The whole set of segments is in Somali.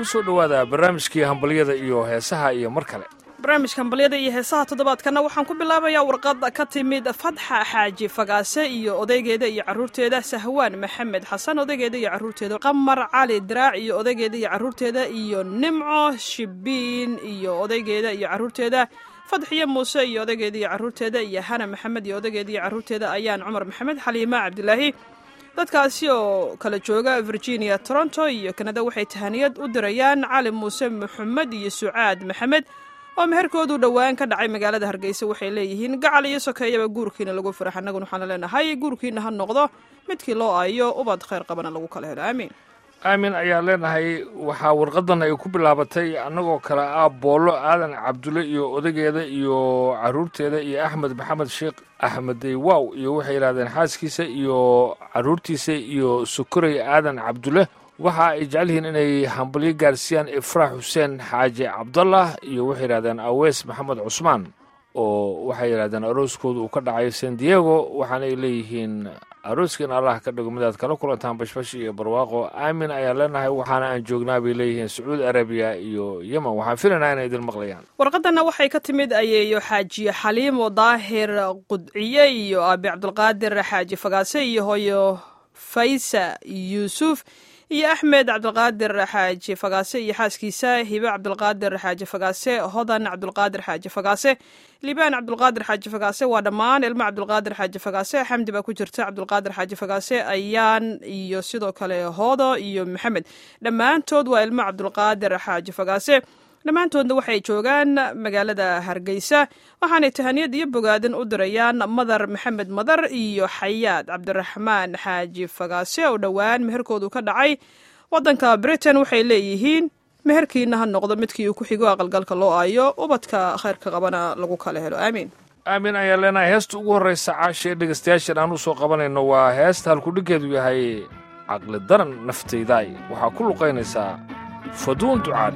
ku soo dhowaada barnaamijkii hambalyada iyo heesaha iyo mar kale barnaamijka hambalyada iyo heesaha toddobaadkana waxaan ku bilaabayaa warqad ka timid fadxa xaaji fagaase iyo odaygeeda iyo caruurteeda sahwaan maxamed xasan odaygeeda iyo caruurteeda qamar cali diraac iyo odaygeeda iyo caruurteeda iyo nimco shibiin iyo odaygeeda iyo caruurteeda fadxiyo muuse iyo odaygeeda iyo caruurteeda iyo hana maxamed iyo odaygeeda iyo caruurteeda ayaan cumar maxamed xaliima cabdilaahi dadkaasi oo kala jooga virginia toronto iyo kanada waxay tahaniyad u dirayaan cali muuse maxamed iyo sucaad maxamed oo meherkoodu dhowaan ka dhacay magaalada hargeysa waxay leeyihiin gacal iyo sokeeyaba guurkiina lagu farax annaguna waxaana leenahay guurkiina ha noqdo midkii loo aayo ubad khayr qabana lagu kala helo aamiin aamin ayaan leenahay waxaa warqadan ay ku bilaabatay annagoo kale ah boollo aadan cabdulle iyo odageeda iyo caruurteeda iyo axmed maxamed sheekh axmedey waaw iyo waxay yidhahdeen xaaskiisa iyo caruurtiisa iyo sokorey aadan cabdulle waxa ay jecel yihiin inay hambalyo gaarsiiyaan ifraax xuseen xaaji cabdallah iyo waxay yidhahdeen aweys maxamed cusmaan oo waxay yidhahdeen arooskooda uu ka dhacay san diego waxaana ay leeyihiin arooskan allah ka dhigo midaad kala kulantaan bashbash iyo barwaaqo aamin ayaan leenahay waxaana aan joognaa bay leeyihiin sacuudi arabiya iyo yemen waxaan filaynaa inay idin maqlayaan warqadanna waxay ka timid ayeeyo xaaji xaliimo daahir qudciye iyo aabi cabdulqaadir xaaji fagaase iyo hooyo faysa yuusuf iyo axmed cabdulqaadir xaaji fagaase iyo xaaskiisa hibe cabdulqaadir xaaji fagaase hodan cabdulqaadir xaaji fagaase libaan cabdulqaadir xaaji fagaase waa dhammaan ilmo cabdulqaadir xaaji fagaase xamdi baa ku jirta cabdulqaadir xaaji fagaase ayaan iyo sidoo kale hoodo iyo maxamed dhammaantood waa ilmo cabdulqaadir xaaji fagaase dhammaantoodna waxay joogaan magaalada hargeysa waxaanay tahaniyad iyo bogaadin u dirayaan madar maxamed madar iyo xayaad cabdiraxmaan xaaji fagaase oo dhowaan meherkoodu ka dhacay waddanka britain waxay leeyihiin meherkiina ha noqdo midkii uu ku xigo aqalgalka loo aayo ubadka khayrka qabana lagu kala helo aamiin aamin ayaan leenahay heesta ugu horraysa caasha ee dhegaystayaashan aan u soo qabanayno waa heesta halkudhiggeedu yahay caqli daran naftaydaay waxaa ku luqaynaysaa faduun ducaale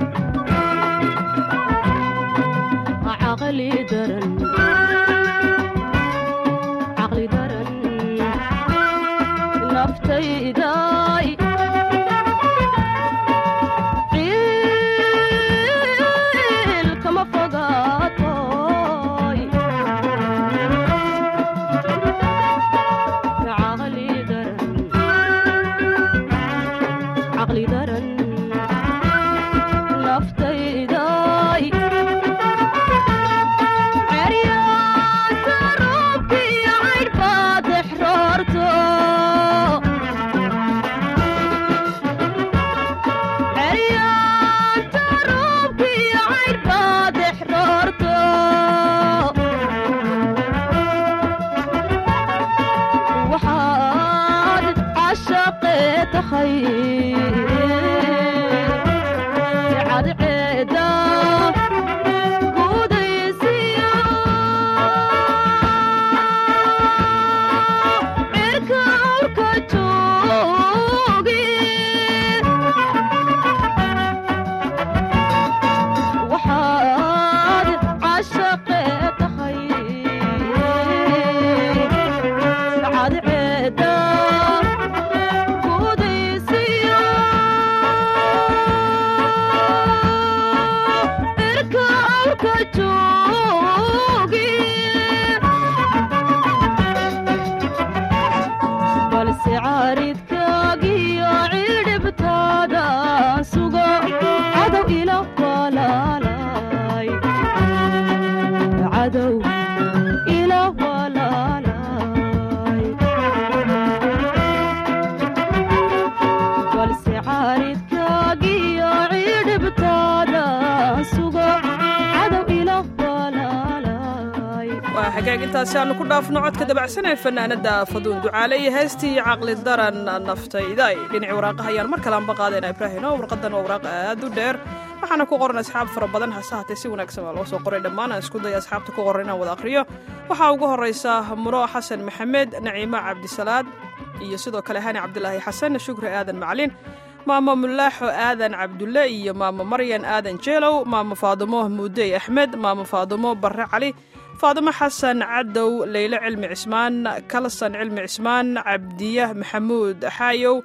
hagaagintaasi aanu ku dhaafno codka dabacsan ee fanaanada faduun ducaale iyo heestii caqli daran naftayda dhinaci waraaqaha ayaan mar kale anba qaadayna ibraahino warqadan waa waraaq aad u dheer waxaana ku qoran asxaab fara badan hase haatee si wanaagsan waa loo soo qoray dhammaan aan isku daya asxaabta ku qoran inaan wada akhriyo waxaa ugu horraysa muro xasan maxamed naciimo cabdisalaad iyo sidoo kale hani cabdilaahi xasan shukri aadan macalin maamo mulaaxo aadan cabdulle iyo maamo maryan aadan jeelow maamo faadumo muudey axmed maamo faadumo barre cali faadimo xasan cadow leyle cilmi cismaan kalsan cilmi cismaan cabdiya maxamuud xaayow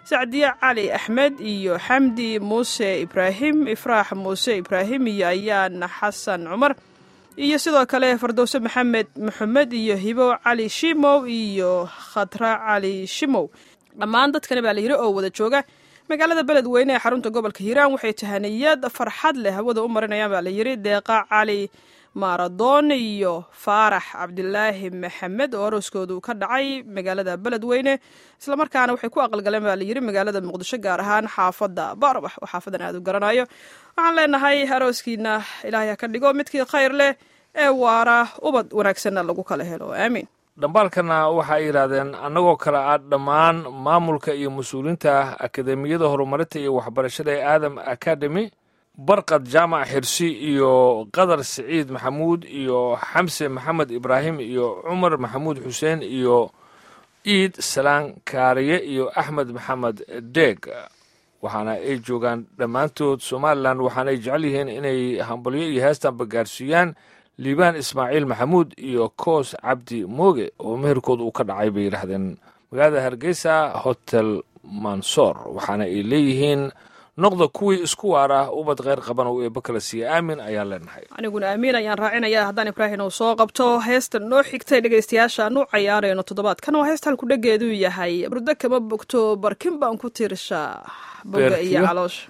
sacdiye cali axmed iyo xamdi muuse ibraahim ifraax muuse ibraahim iyo ayaan xasan cumar iyo sidoo kale fardowse maxamed maxamed iyo hibo cali shimow iyo khatra cali shimow dhammaan dadkani baa la yidhi oo wada jooga magaalada beledweyne ee xarunta gobolka hiiraan waxay tahaniyad farxad leh hawada u marinayaan baa la yidhi deeqa cali maaradoon iyo faarax cabdilaahi maxamed oo arooskoodu ka dhacay magaalada beledweyne islamarkaana waxay ku aqalgaleen baa layidhi magaalada muqdisho gaar ahaan xaafadda baarbax oo xaafadan aad u garanayo waxaan leenahay arooskiina ilaahay ha ka dhigo midkii khayr leh ee waara ubad wanaagsanna lagu kala helo aamiin dhambaalkana waxay yidhaahdeen annagoo kale ah dhammaan maamulka iyo mas-uuliyiinta akademiyada horumarinta iyo waxbarashada ee aadam academy barqad jaamac xirsi iyo qadar siciid maxamuud iyo xamse maxamed ibraahim iyo cumar maxamuud xuseen iyo iid salaan kaariye iyo axmed maxamed deeg waxaana ay joogaan dhammaantood somalilan waxaana ay jecel yihiin inay hambalyo iyo heestanba gaarsiiyaan liibaan ismaaciil maxamuud iyo koos cabdi mooge oo meherkooda uu ka dhacay bay yidhaahdeen magaalada hargeysa hotel mansoor waxaana ay leeyihiin noqda kuwii isku waara ubad kheyr qaban oo eebba kala siiya aamin ayaan leenahay aniguna amiin ayaan raacinaya haddaan ibraahim uu soo qabto heestan noo xigtay dhegaystayaasha aan u cayaarayno toddobaadkan waa heesta halku dhegeedu yahay burdo kama bogto barkin baan ku tiirshaa boga iyo caloosha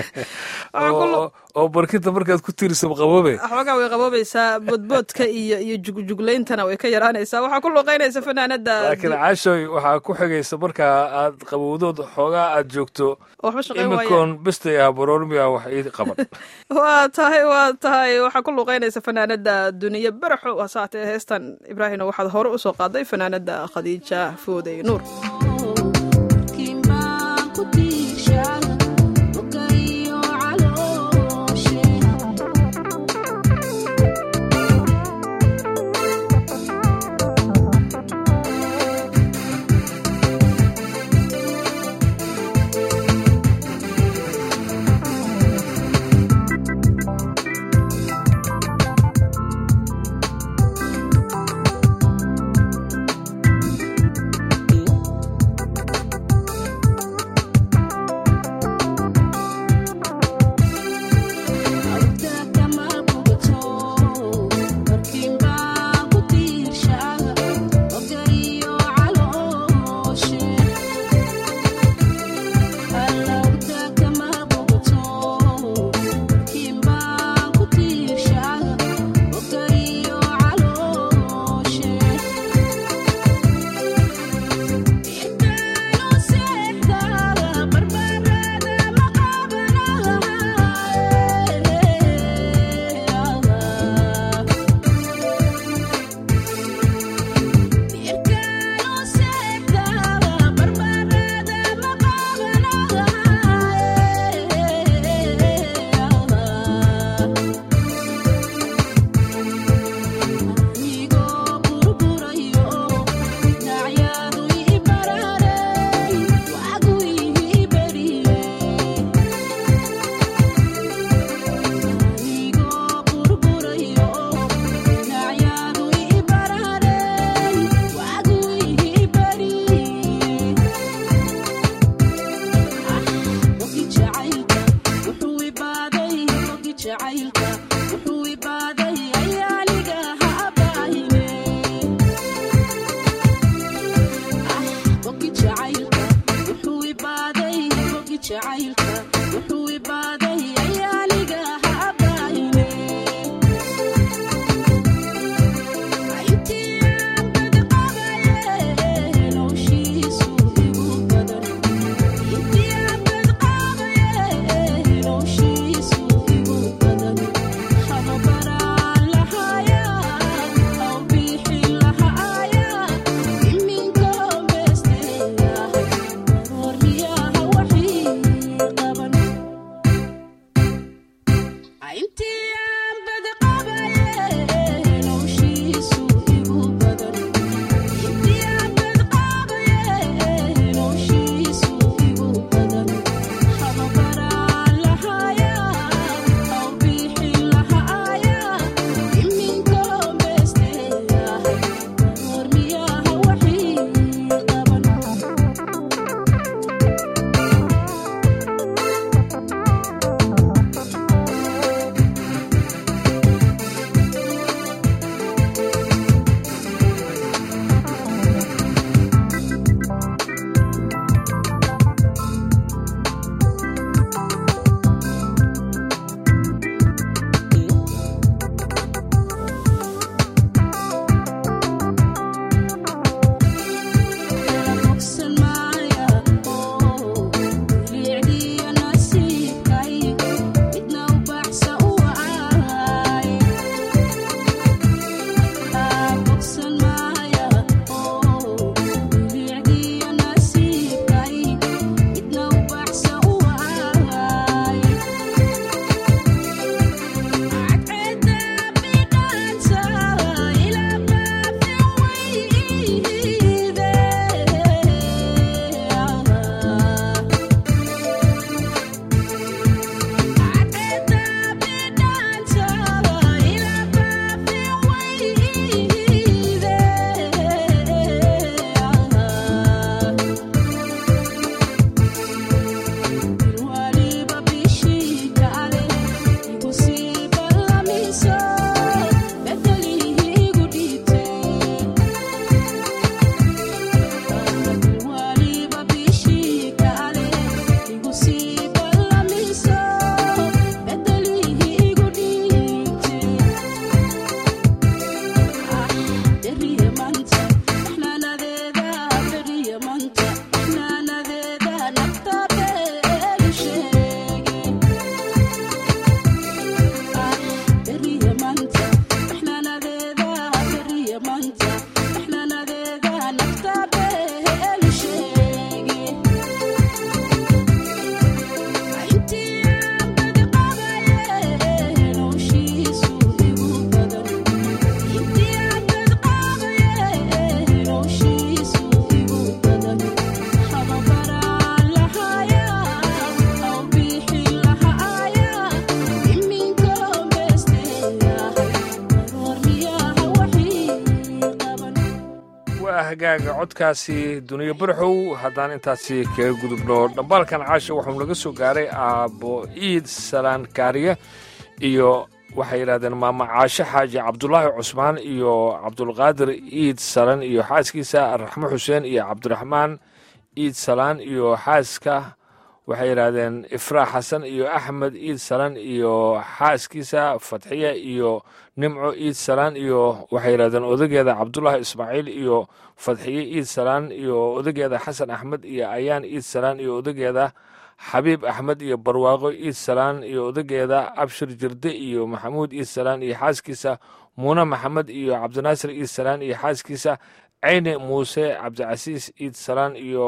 oo barkinta markaad ku tiirsa qaboobe xoogaa way qaboobaysaa boodboodka iyo iyo jugjuglayntana way ka yaraanaysaa waxaa ku luqaynaysa fanaanada laakiin caashoy waxaa ku xigaysa markaa aad qabowdood xoogaa aad joogto waxba shaqayn waaya imikoon bestay ah baroormiya wax ii qaban waa tahay waa tahay waxaa ku luqaynaysa fanaanada duniye baraxo hasaatee heestan ibraahimna waxaad hore usoo qaaday fanaanada khadiija foodey nuur waa hagaaga codkaasi duniyo barxow haddaan intaasi kaga gudubno dhambaalkan caasha waxuu naga soo gaaray aabbo iid salaan kaariye iyo waxay yidhahdeen maama caashe xaaji cabdulaahi cusmaan iyo cabdulqaadir iid salan iyo xaaskiisa raxmo xuseen iyo cabdiraxmaan iid salaan iyo xaaska waxay yidhaahdeen ifraax xasan iyo axmed iid salan iyo xaaskiisa fatxiya iyo nimco iid salaan iyo waxay yidhahdeen odageeda cabdulaahi ismaaciil iyo fadxiye iid salaan iyo odageeda xasan axmed iyo ayaan iid salaan iyo odageeda xabiib axmed iyo barwaaqo iid salaan iyo odageeda abshir jirde iyo maxamuud iid salaan iyo xaaskiisa muune maxamed iyo cabdinaasir iid salaan iyo xaaskiisa ceyne muuse cabdicasiis iid salaan iyo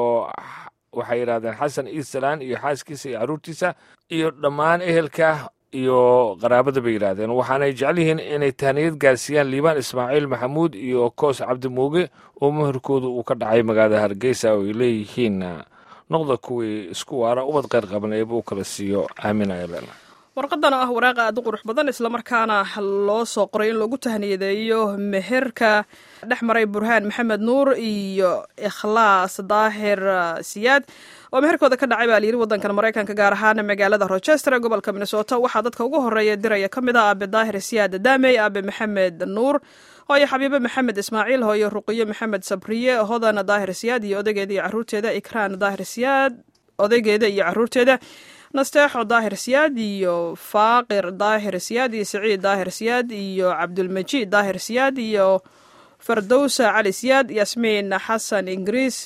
waxay yidhahdeen xasan iid salaan iyo xaaskiisa iyo carruurtiisa iyo dhammaan ehelka iyo qaraabada bay yidhaahdeen waxaanay jecel yihiin inay tahniyad gaarsiiyaan liibaan ismaaciil maxamuud iyo koos cabdimuuge oo meherkooda uu ka dhacay magaalada hargeysa oo ay leeyihiin noqda kuwii isku waara ubad qayr qaban eeba u kala siiyo aamin ayalen warqadana ah waraaqa aad u qurux badan islamarkaana loo soo qoray in lagu tahniyadeeyo meherka dhex maray burhaan maxamed nuur iyo ikhlaas daahir siyaad oo meherkooda ka dhacay baa layidhi waddankan maraykanka gaar ahaan magaalada rochester ee gobolka minnesota waxaa dadka ugu horeeya diraya ka mid ah aabe daahir siyaad daamey aabe maxamed nuur hooyo xabiibe maxamed ismaaciil hooyo ruqiyo maxamed sabriye hodan daahir siyaad iyo odaygeeda iyo caruurteeda ikraan daahir siyaad odaygeeda iyo caruurteeda nasteexo daahir siyaad iyo faaqir daahir siyaad iyo siciid daahir siyaad iyo cabdulmajiid daahir siyaad iyo fardowsa cali siyaad yasmiin xasan ingiriis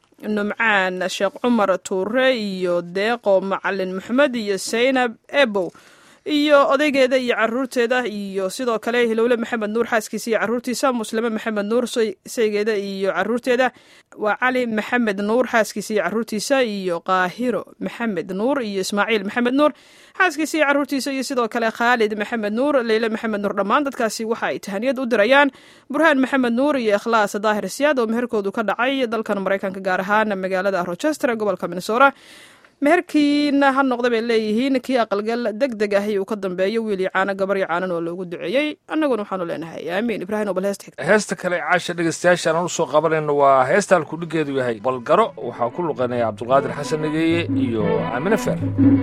numcaan sheekh cumar tuure iyo deeqo macalin maxamed iyo saynab ebow iyo odaygeeda iyo caruurteeda iyo sidoo kale hilowle maxamed nuur xaaskiisa iyo caruurtiisa muslime maxamed nuur saygeeda iyo caruurteeda waa cali maxamed nuur xaaskiisa iyo caruurtiisa iyo qaahiro maxamed nuur iyo ismaaciil maxamed nuur xaaskiisa iyo caruurtiisa iyo sidoo kale khaalid maxamed nuur leyle maxamed nuur dhammaan dadkaasi waxa ay tahaniyad u dirayaan burhaan maxamed nuur iyo ikhlaas daahir siyaad oo meherkoodu ka dhacay dalkan maraykanka gaar ahaan magaalada rochester ee gobolka minnesota meherkiina ha noqda bay leeyihiin kii aqalgal deg deg ah uu ka dambeeyo wiil iyo caano gabar iyo caanan oo loogu duceeyey annaguna waxaanu leenahay aamiin ibraahim oo bal heesta xigta heesta kale caasha dhegeystayaashaan aan usoo qabanayno waa heesta halkudhigeedu yahay balgaro waxaa ku luqanaya cabdulqaadir xasan nageeye iyo aamine feer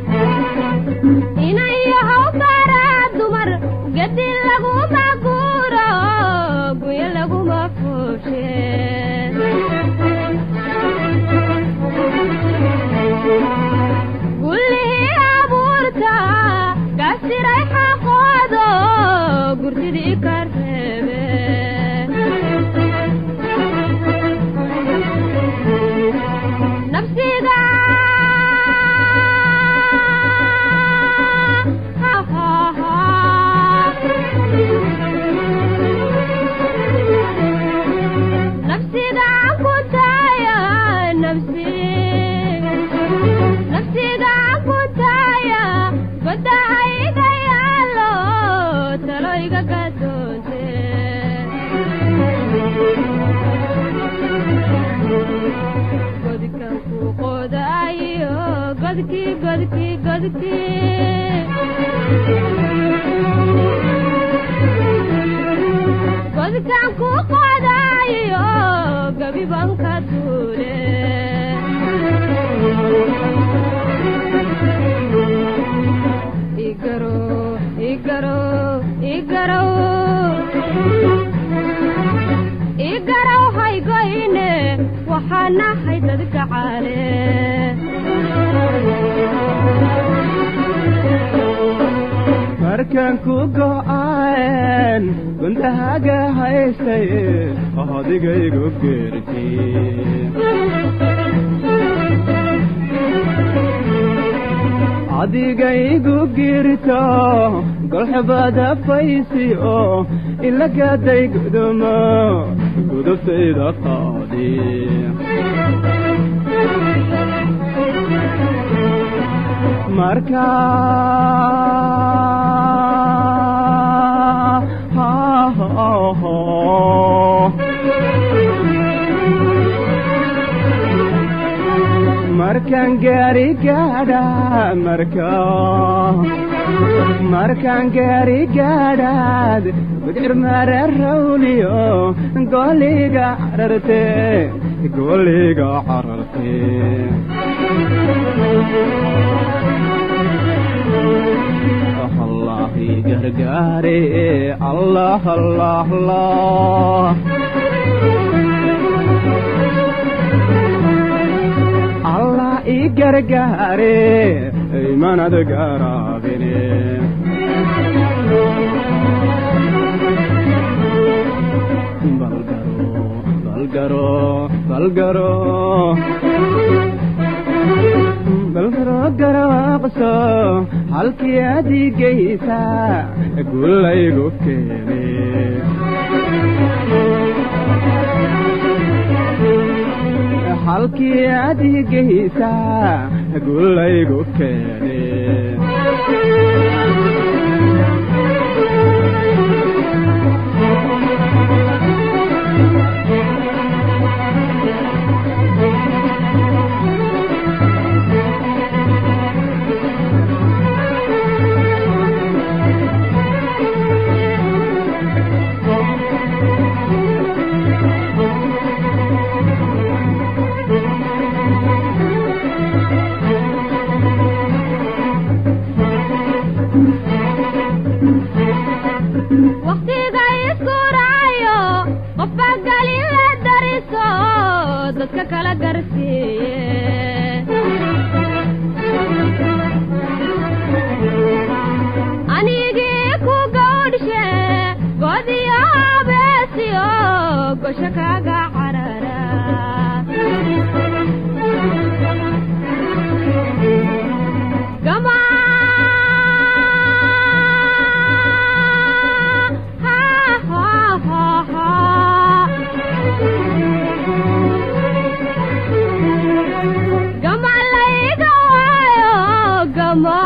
inayahow baraa dumar gadi laguma guuro guyo laguma fuushe gullihii abuurta gasiray xaqoodo gurtidii ka reebe nafsiga nafsiga ku taaya nafsi nafsiga ku taaya badahayga yaalo talo iga gadoonte godkan ku qodaayo godki godki godki godkan ku qodaayo gabiban ka duule igaro igaro igaro igarow haygoyne waxaa nahay dadka caale markaan ku go'aan gundahaga haystay adigaygu geerti adigaygu girto golxubada faysi oo ilagaday gudumo gudubtayda qaadi marka markaan gaari gaadha marka markaan gaari gaadhaad gudcir mareerawliyo gooliga cararte gooliga cararte allahi gargaare allah allah allah allah i gargaare imanad garaabine balgaro balgaro balgaro garaaqso halkii adigaysa gulaygu keene halkii adigaysa gulaygu keene wakhtiga isku raayo qofba galin la dariso dadka kala garsiiye anigii ku gawdhshe godiyo habeesiyo gosho kaaga carara Gama ha ha ha ha Gama laiga wayo gama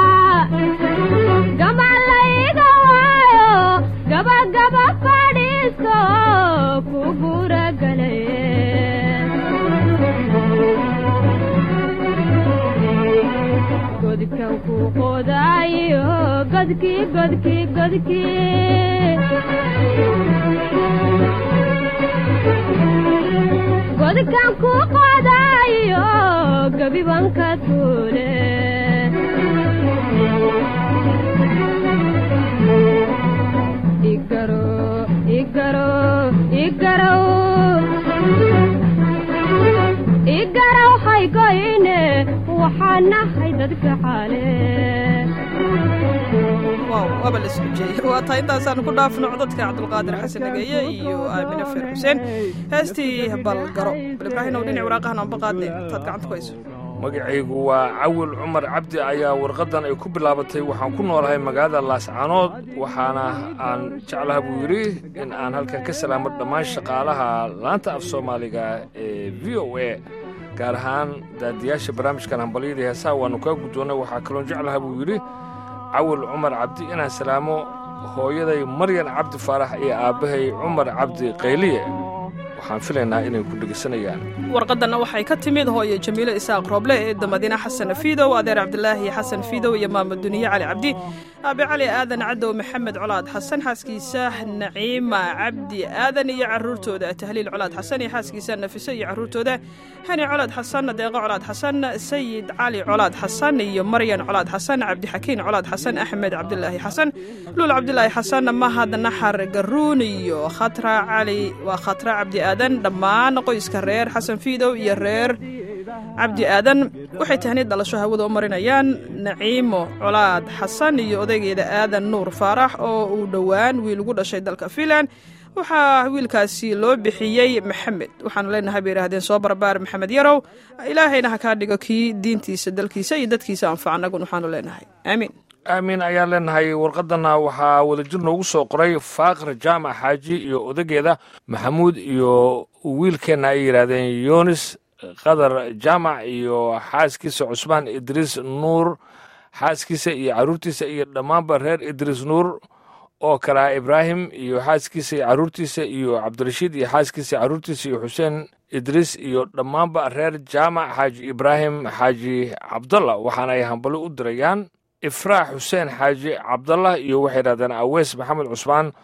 Gama laiga wayo gaba gaba fadhiiso kugura godkan ku qodaayo godkii godkii godkii godkan ku qodaayo gabibanka tuule igaro igaro igarow igaraw haygoyne waxaan nahay dadka xaale waaw waaba la isku jeeyey waa tahay intaasaan ku dhaafno codadka cabdulqaadir xasan nageeye iyo aamine feer xuseen heestii balgaro bal ibraahim ow dhinac waraaqahan aanba qaadne intaad gacanta ku hayso magacaygu waa cawil cumar cabdi ayaa warqaddan ay ku bilaabatay waxaan ku noolahay magaalada laascaanood waxaana aan jeclaha buu yidhi in aan halkan ka salaamo dhammaan shaqaalaha laanta af soomaaliga ee v o a gaar ahaan daadiyaasha barnaamijkan hambalyadii heesaha waannu kaa guddoonnay waxaa kaloon jeclaha buu yidhi cawil cumar cabdi inaan salaamo hooyaday maryan cabdi faarax iyo aabbahay cumar cabdi qayliye waxaan filaynaa inay ku dhegeysanayaan warqadanna waxay ka timid hooyo jamiilo isaaq rooble eedda madiine xasan fiidow adeer cabdilaahi xasan fiidow iyo maamud duniye cali cabdi aabe cali aadan cadow maxamed colaad xasan xaaskiisa naciima cabdi aadan iyo caruurtooda tahliil colaad xasan iyo xaaskiisa nafiso iyo caruurtooda hani colaad xasan deeqo colaad xasan sayid cali colaad xasan iyo maryan colaad xasan cabdixakiin colaad xasan axmed cabdilaahi xasan luul cabdilaahi xasan mahad naxar garuun iyo khatra cali waa khatra cabdi aadan dhammaan qoyska reer xasan fiidow iyo reer cabdi aadan waxay tahniid dhalasho hawada u marinayaan naciimo colaad xasan iyo odaygeeda aadan nuur faarax oo uu dhowaan wiil ugu dhashay dalka fiinland waxaa wiilkaasi loo bixiyey maxamed waxaanu leenahay bay yidhaahdeen soo barbaar maxamed yarow ilaahayna ha kaa dhigo kii diintiisa dalkiisa iyo dadkiisa anfaca annagun waxaanu leenahay aamiin aamin ayaan leenahay warqadanna waxaa wadajir noogu soo qoray faaqir jaamac xaaji iyo odageeda maxamuud iyo wiilkeenna ay yidhaahdeen yunis qadar jaamac iyo xaaskiisa cusmaan idriis nuur xaaskiisa iyo caruurtiisa iyo dhammaanba reer idriis nuur oo kalea ibraahim iyo xaaskiisa iyo caruurtiisa iyo cabdirashiid iyo xaaskiisa caruurtiisa iyo xuseen idriis iyo dhammaanba reer jaamac xaaji ibraahim xaaji cabdalla waxaana ay hambali u dirayaan ifraax xuseen xaaji cabdallah iyo waxay yidhahdeen aweys maxamed cusmaan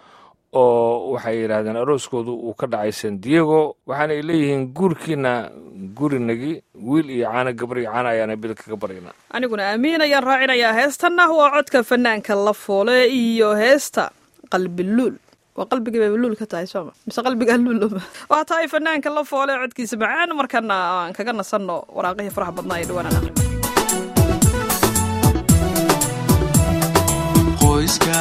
oo waxay yidhaahdeen arooskoodu uu ka dhacay san diego waxaana ay leeyihiin guurkiina gurinagi wiil iyo caano gabar iyo caano ayaana bil kaga baryaynaa aniguna aamiin ayaan raacinayaa heestanna waa codka fanaanka la foole iyo heesta qalbiluul waa qalbiga bay luul ka tahay sooma mise qalbigaa luul waa tahay fanaanka la foole codkiisa macaan markana aan kaga nasanno waraaqihii faraha badnaa ee dhawaan aan aqrin qoyska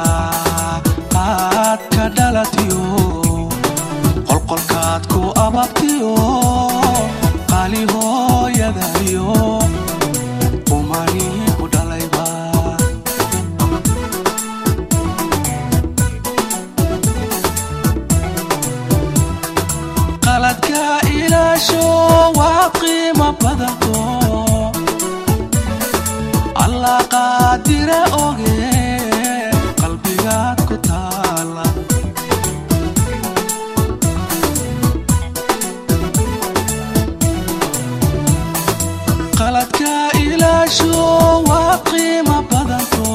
aad ka dhalatiyo qolqolkaad ku ababtiyo qali hooyadayo umani ku dhalayba qaladka ilaasho waa qiimo badanto allah qaadire oge qalbigaad ku taala qaladka ilaasho waa qiimo badanto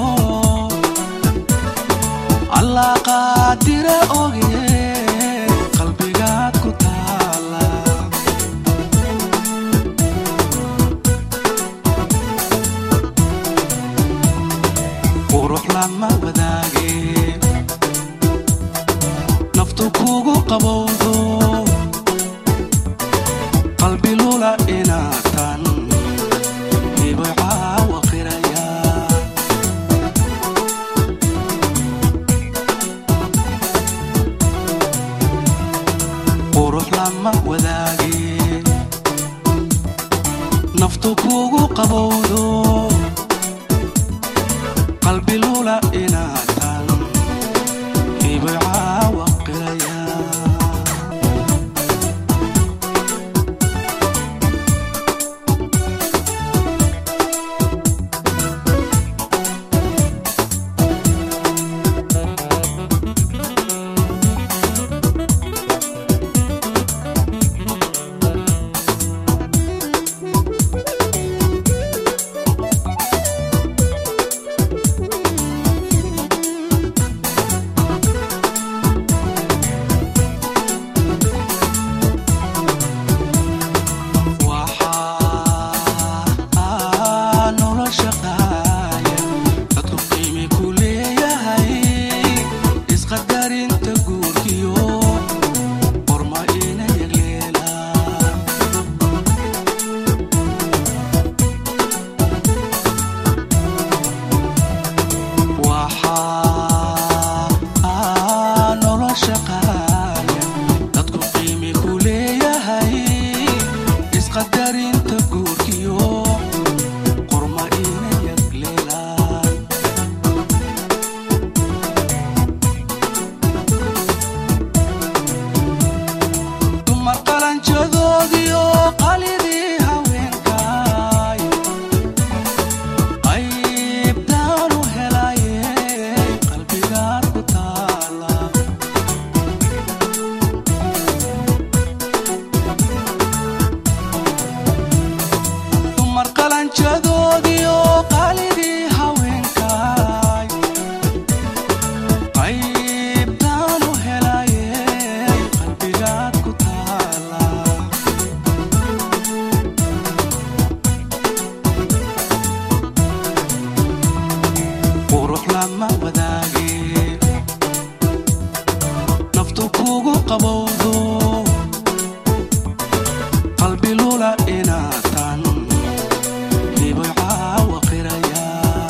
allah qaadire oge qalbigaad ku taala qurux lama wadaage naftu kugu qabowdo qalbi lula inaatan hibay caawa qiraya qurux lama wadaage naftu kugu qabowdo qalbi lula inaatan hibay caawa qiraya waxaa nolosha qaaya dadku qiimi ku leeyahay isqadarinta guurkiyo qorma ina yagleelaan waxaa nolosha qaaya dadku qiimi ku leeyahay isqadarinta guurkiyo qorma ina yagleelaan dumar qalanjadoodiyo qalidii haweenkaay qaybtaan u helaye qalbigaad ku taala dumar qalanjadoodiyo qalidii haweenkaay qaybtaan u helaye qalbigaad ku taala qurux lama wadaage naftu kugu qabowdo qalbi lula inaatan hibay caawa qiraya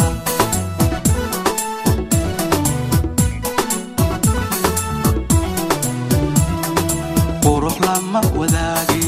qurux lama wadaage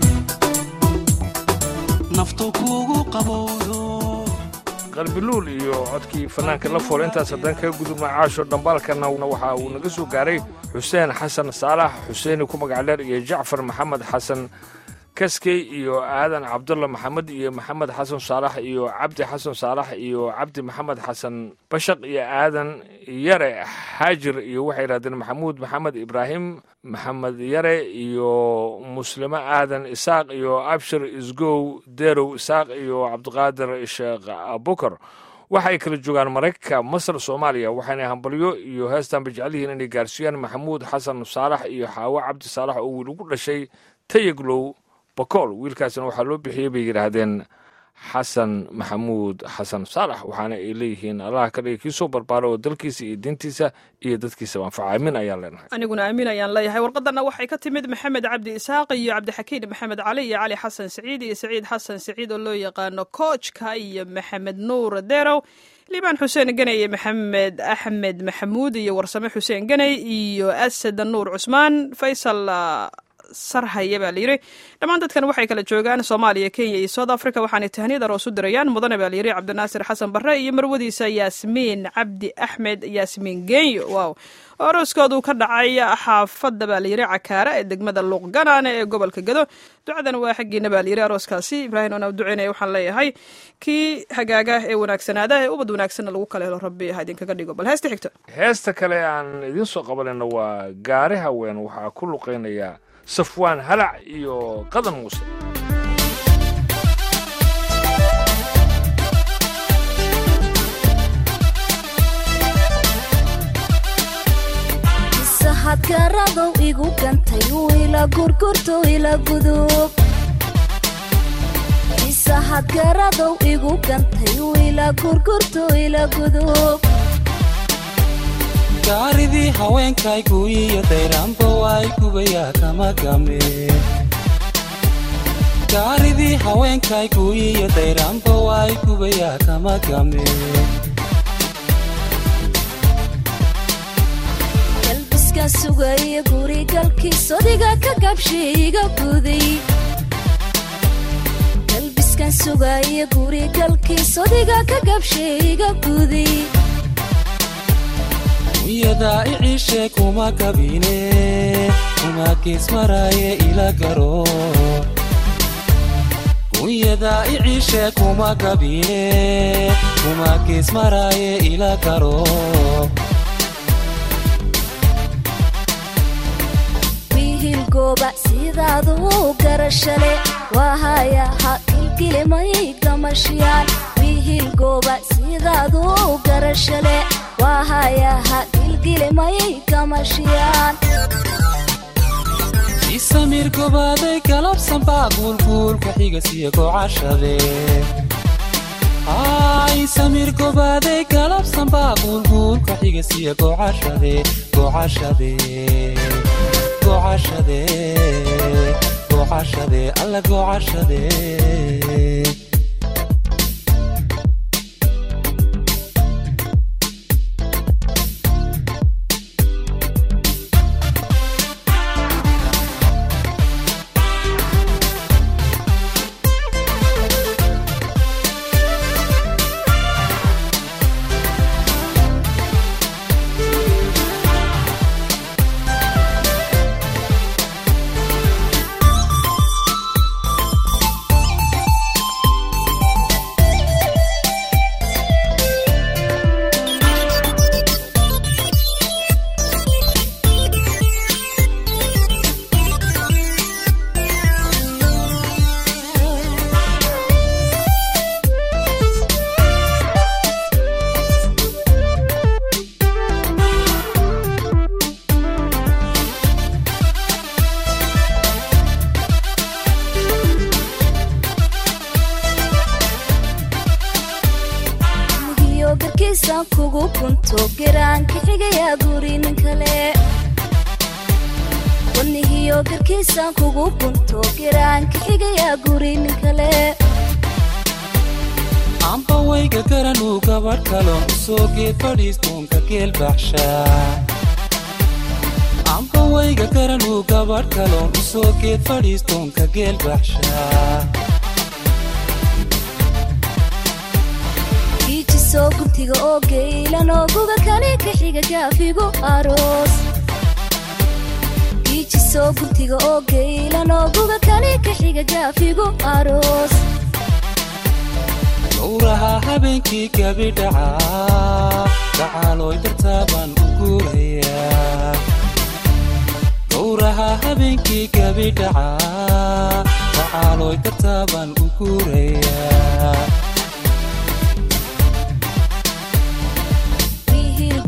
naftu kugu qabowdo qalbiluul iyo codkii fanaanka la fool intaas haddaan kaga gudubna caasho dhambaalkana waxa uu naga soo gaaray xuseen xasan saalax xuseeni ku magac dheer iyo jacfar maxamed xasan kaskey iyo aadan cabdulla maxamed iyo maxamed xasan saalax iyo cabdi xasan saalax iyo cabdi maxamed xasan bashaq iyo aadan yare xaajir iyo waxay yidhahdeen maxamuud maxamed ibraahim maxamed yare iyo muslimo aadan isaaq iyo abshir isgow derow isaaq iyo cabdiqaadir sheekh abukar waxay kala joogaan maraykanka masar soomaaliya waxayna hambalyo iyo heestanba jecel yihiin inay gaarsiiyaan maxamuud xasan saalax iyo xaawo cabdi saalax oo wiil ugu dhashay tayaglow bakool wiilkaasina waxaa loo bixiyey bay yidhaahdeen xasan maxamuud xasan saalax waxaana ay leeyihiin allaha ka dhigay kii soo barbaara oo dalkiisa iyo diintiisa iyo dadkiisaba anfaca aamin ayaan leenahay aniguna aamin ayaan leeyahay warqadanna waxay ka timid maxamed cabdi isaaq iyo cabdixakiin maxamed cali iyo cali xasan siciid iyo saciid xasan siciid oo loo yaqaano koojka iyo maxamed nuur derow liibaan xuseen ganey iyo maxamed axmed maxamuud iyo warsame xuseen ganey iyo asad nuur cusmaan faysal sarhaya baa layidhi dhammaan dadkan waxay kala joogaan soomaaliya kenya iyo south africa waxaanay tahniyad aroos u dirayaan mudane baa layidhi cabdinaasir xasan barre iyo marwadiisa yaasmiin cabdi axmed yaasmiin genyo wow oo arooskoodu ka dhacay xaafadda baa layidhi cakaara ee degmada luuqganaane ee gobolka gado ducadan waa xaggiina baa layidhi arooskaasi ibraahim oona duceynaya waxaan leeyahay kii hagaaga ee wanaagsanaada ee ubad wanaagsanna lagu kala helo rabbi ha idinkaga dhigo bal heesta xigta heesta kale aan idiin soo qabanayna waa gaari haween waxaa ku luqaynaya safwaan halac iyo qadan muuse sahadkaradow igu gantay ila gurgurto ila gudub isahadkaradow igu gantay ila gurgurto ila gudub gaaridii haweenkaygu iyo dayraanba waay gubayaa kama game gaaridii haweenkaygu iyo dayraanba waay gubayaa kama game galbiskan sugaya gurigalkiis odiga ka gabshay iga guday galbiskan sugaya gurigalkiis odiga ka gabshay iga guday unyadaa iciishe kuma kabine kuma geesmaraaye ila garo unyadaa iciishe kuma kabine kuma geesmaraaye ila garo wiihil gooba sidaadu garashale waahaya ha kilkilimay gamashiyaan wiihil gooba sidaadu garashale waahaya ha kilkilimay gamashiyaan isamir gobaaday galabsan baa guulguulka xigasiyo gocashade ay samir gobaaday galabsan baa guulguulka xigasiyo gocashade gocashade gocashade gocashade alla gocashade nigiyo garkiisaan kugu gunto geraanka xigayaa guri nin kale wanihiyo garkiisaan kugu gunto geraanka xigayaa guri nin kale amba wayga garanuu gabadh kaloon u soo geed fadhiistuunka geel baxshaa amba wayga garanuu gabadh kaloon u soo geed fadhiistuunka geel baxshaa giijisoo guntiga oo geylan oo guga kale ka xiga gaafigu aroos giijisoo guntiga oo geylan oo guga kale ka xiga gaafigu aroos gowraha habeenkii gabidhacaa gacaalooy dartaa baan u guurayaa gowraha habeenkii gabidhacaa gacaalooy dartaa baan u guurayaa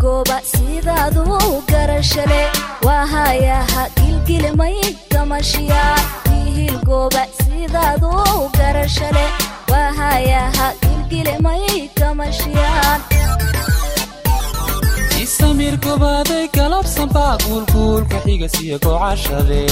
wiilgooba sidaadu garashale waa hayaha gilgilmay gamashiyaa wiilgooba sidaadu garashale waa hayaha gilgilmay gamashiyaan isamir gobaaday galabsan baa guulguulka xigasiya gocashade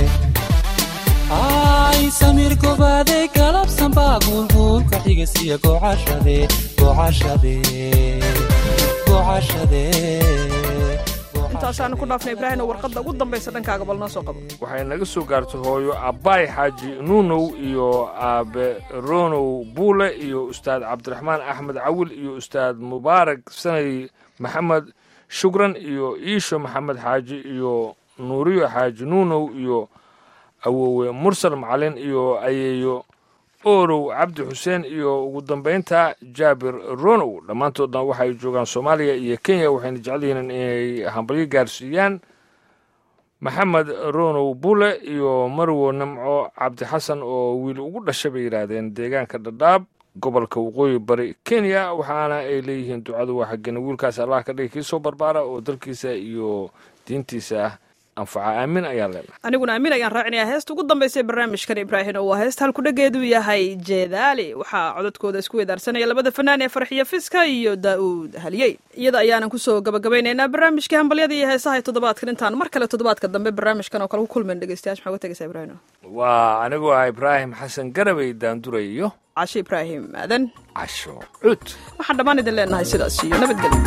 isamir gobaaday galabsan baa guulguulka xigasiya gocashade gocashade gocashade intaasaanu ku dhaafnay ibraahim oo warqadda ugu dambaysa dhankaaga bal noo soo qabo waxay naga soo gaartay hooyo abbaay xaaji nuunow iyo aabe ronow buule iyo ustaad cabdiraxmaan axmed cawil iyo ustaad mubaarak sanay maxamed shukran iyo iisho maxamed xaaji iyo nuuriyo xaaji nuunow iyo awowe mursal macalin iyo ayeeyo oorow cabdi xuseen iyo ugu dambaynta jaabir ronow dhammaantoodna waxay joogaan soomaaliya iyo kenya waxayna jecel yihiin inay hambalyo gaarsiiyaan maxamed ronow bule iyo marwo namco cabdi xasan oo wiil ugu dhashay bay yidhaahdeen deegaanka dhadhaab gobolka waqooyi bari kenya waxaana ay leeyihiin ducadu waa xaggena wiilkaas allah ka dhigi kii soo barbaara oo dalkiisa iyo diintiisa ah anfaca aamin ayaan leenahay aniguna aamin ayaan raacinayaa heesta ugu dambaysa ee barnaamijkan ibraahim oo waa heesta halkudhageedu yahay jeedaali waxaa codadkooda isku wedaarsanaya labada fanaan ee farxiyo fiska iyo daa'uud haliyey iyada ayaanan kusoo gabagabaynaynaa barnaamijkii hambalyada iyo heesaha ee toddobaadkan intaan mar kale toddobaadka dambe barnaamijkan oo kale ku kulmayn dhegeystayaal maxaa uga tegaysaa ibraahim waa anigoo ah ibraahim xasan garabay daanduray iyo cashe ibraahim aadan casho cud waxaan dhammaan idin leenahay sidaas iyo nabadgelyo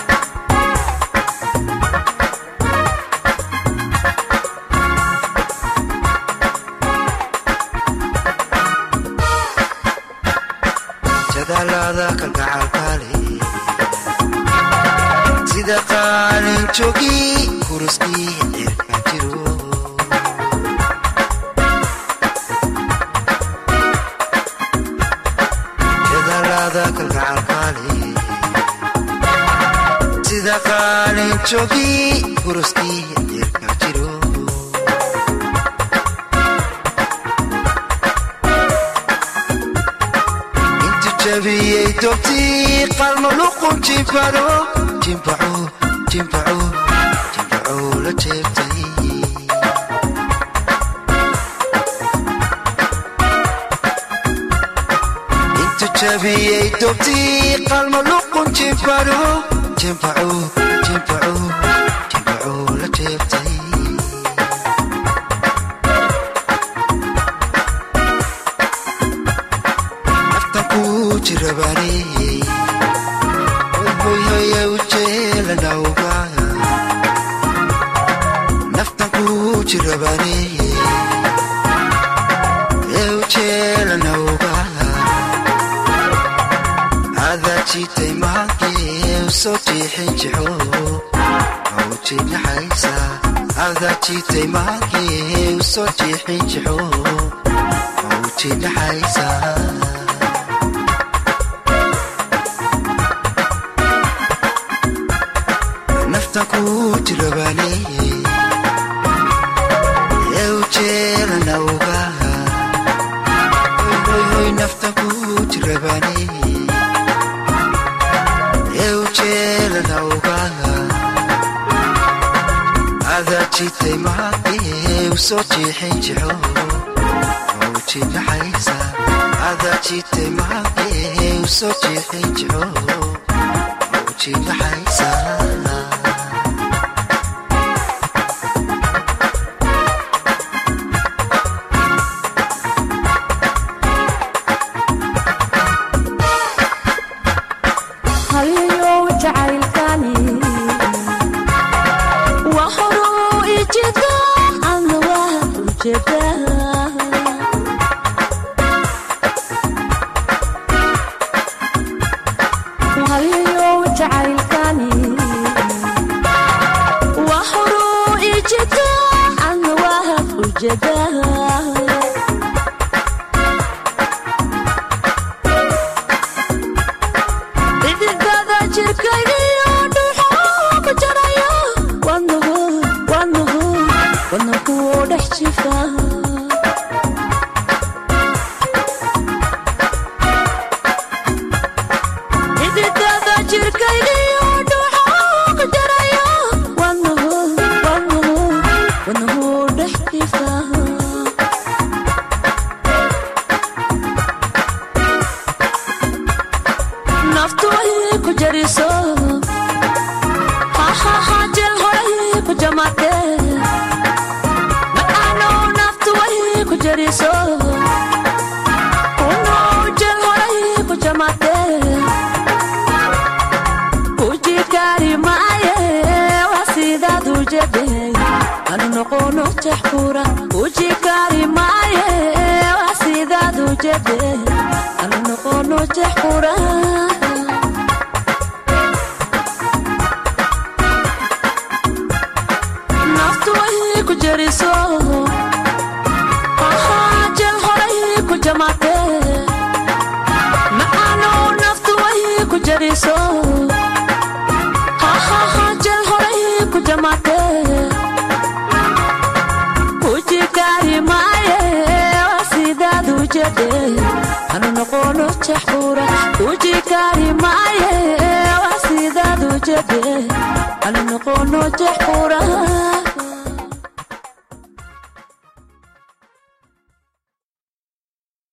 jadaalada kalgacalkaale sida qaalin joogi kuruskii cirka jiro jadaalada kalgacalkaale sida qaalin joogi kuruskii cirka jiro intu jabiyey dobtii qalmo luqun jimbaro jimbaco jimbaco jimbaco la jeebtay intu jabiyey dobtii qalmo luqun jimbaro jimbaco jimbaco jimbaco la jeebtay naftan ku jirabaaneyey hoyhoya ujeelanawga naftan ku jirabaaneyey ee ujeelanawga adaa jiitay maankee usoo jiixin jixo mawjinaxaysa adaa jiitay maankee usoo jiixin jixo mawjinaxaysa nafta ku jirabaaneyey ee ujeelanawga hoyhoy nafta ku jirabaaneyey ee ujeelanawga adaa jitay maakee usoo jiixin jixo mawjinaxaysa adaa jitay maakee usoo jiixin jixo mawjinaxaysa haliyow jacaylkani waa horuu ijeeda adna waa ujeeda haliyow jacaylkani waa horuu ijeeda adna waa ujeeda cididada jirkaygiyo dhuuxoo ku jaraya wadnahu wadnahu wadnahu dhex jifa cididada jirkaygiyo dhuuxoo ku jeriso unojel horay ku jamate ujikari maaye waa sidaad u jedhay anu noqono jaxkura ujikari maaye waa sidaad u jedhay anu noqono jaxkura naftu way ku jeriso Ahaa, jel horay ku jamate macaano naftu way ku jeriso Ahaa, jel horay ku jamate ujikari maaye waa sidaad u jedhe anu noqono jaxura ujikari maaye waa sidaad u jedhe anu noqono jaxura